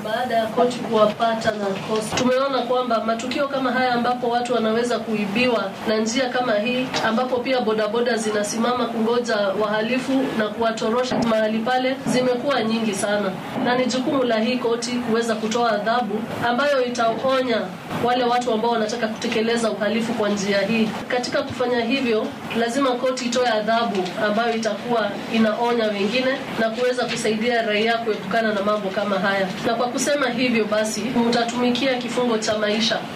baada ya koti kuwapata na kosa. Tumeona kwamba matukio kama haya ambapo watu wanaweza kuibiwa na njia kama hii, ambapo pia bodaboda zinasimama kungoja wahalifu na kuwatorosha mahali pale, zimekuwa nyingi sana, na ni jukumu la hii koti kuweza kutoa adhabu ambayo itaonya wale watu ambao wanataka kutekeleza uhalifu kwa njia hii. Katika kufanya hivyo, lazima koti itoe adhabu ambayo itakuwa inaonya wengine na kuweza kusaidia raia kuepukana na mambo kama haya. Na kwa kusema hivyo basi, mtatumikia kifungo cha maisha.